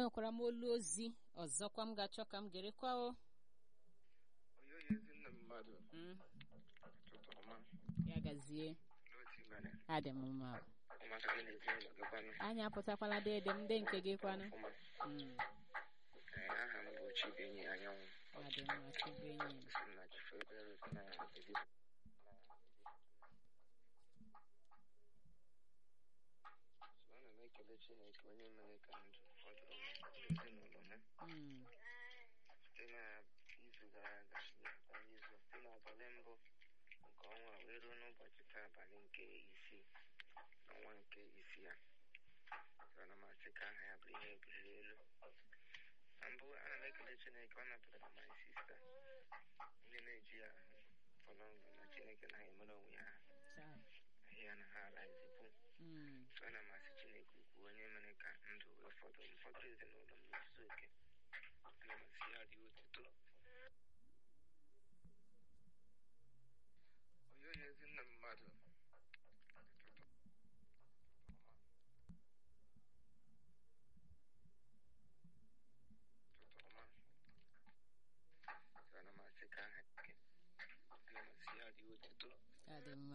enwekwara m olu ozi ọzọkwa m ga-achọ ka m gerekwa o onye onye ezi nna mmadụ Mm, ụtụtụ ọma ya gazie n'otu mere adị m mma ụmụaka gị na ezinụlọ gị kwanụ anyị apụtakwala dede m ndị nke gị kwanụ ọfụma Mm, Ee, aha m bụ Chibenyi Anyanwụ adị mma chukwu enyi m. si na Chifebere na Edigbo So, ana m ekele Chineke onye mere ka ndụ fọdụrụ m ezinụlọ m Mm, site na izu gara aga na izu site n'abalị mbụ nke ọnwa wee ruo n'ụbọchị taa abalị nke isii n'ọnwa nke isii a ana m asị ka aha ya bụrụ ihe ebuliri elu na mbụ ana m ekele chineke ọ napụtara my sista ndị na-eji ya fọrọ ndụ na chineke na emere onwe ya taa. ahịa na ha ala ezipụ Mm, so ana m asị chineke ukwu onye mere ka ndụ wee fọdụ m fọdụ ezinụlọ m n'ozuzu oke ana m asị ya dị otuto onye onye ezi nna mmadụ ụtụtụ ọma So ana m asị ka aha gị ana m asị ya dị otuto adị mma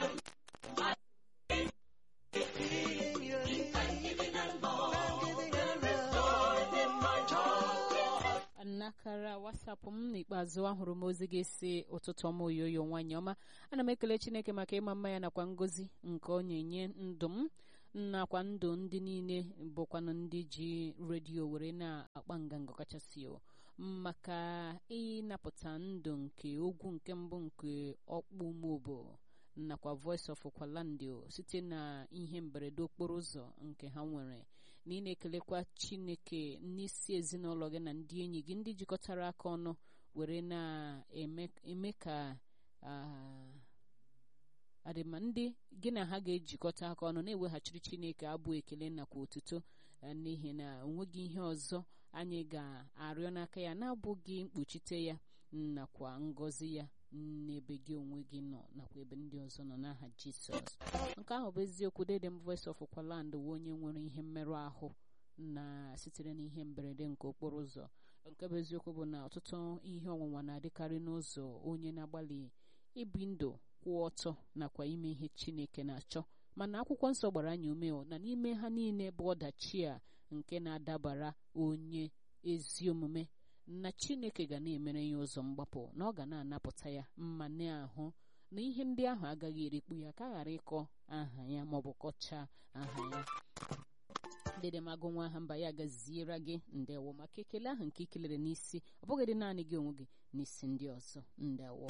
nnakara wasapụ m n'ikpeazụ ahụrụ m ozi gị si ụtụtụ ọma oyoyo nwanyị ọma ana m ekele chineke maka ịma mma ya nakwa ngozi nke ọ na-enye ndụ m nakwa ndụ ndị niile bụkwanụ ndị ji redio were na-akpa nganga kachasị o maka ịnapụta ndụ nke ogwu nke mbụ nke ọkpụ mobo nakwa voice of kwalandio site na ihe mberede okporo ụzọ nke ha nwere na ị na-ekelekwa chineke n'isi ezinụlọ gị na ndị enyi gị ndị jikọtara aka ọnụ were na-eme eme ka ah, adịma ndị gị na ha ga-ejikọta aka ọnụ na-eweghachiri chineke abụ ekele nakwa otuto eh, n'ihi na onweghị ihe ọzọ anyị ga-arịọ n'aka ya na-abụghị mkpuchite ya nakwa ngọzi ya n'ebe gị onwe gị nọ nakwa ebe ndị ọzọ nọ n'aha jisọs nke ahụ bụ eziokwu dedem voice of kwaland wee onye nwere ihe mmerụ ahụ na sitere n'ihe mberede nke okporo ụzọ nke bụ eziokwu bụ na ọtụtụ ihe ọnwụnwa na-adịkarị n'ụzọ onye na-agbalị ibi ndụ kwụ ọtọ nakwa ime ihe chineke na-achọ mana akwụkwọ nsọ gbara anyị ume o na n'ime ha niile bụ ọdachi a nke na-adabara onye ezi omume na chineke ga na-emere ya ụzọ mgbapụ na ọ ga na-anapụta ya mma n'ahụ na ihe ndị ahụ agaghị erikpu ya ka a ghara ịkọ aha ya maọbụ kọchaa aha ya dedemagụ nwa aha mba ya gaziere gị ndewo maka ekele ahụ nke ikelere n'isi ọ bụghị naanị gị onwe gị n'isi ndị ọzọ ndewo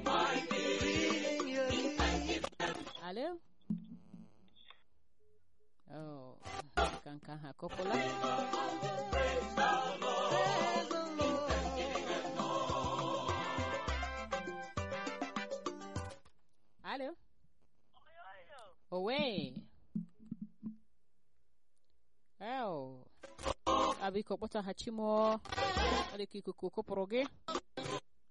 alo Oh, ka nke ahụ akọpụla alo owe eo abiko kpọtaghachi m ọ dịka ikuku kụpụrụ gị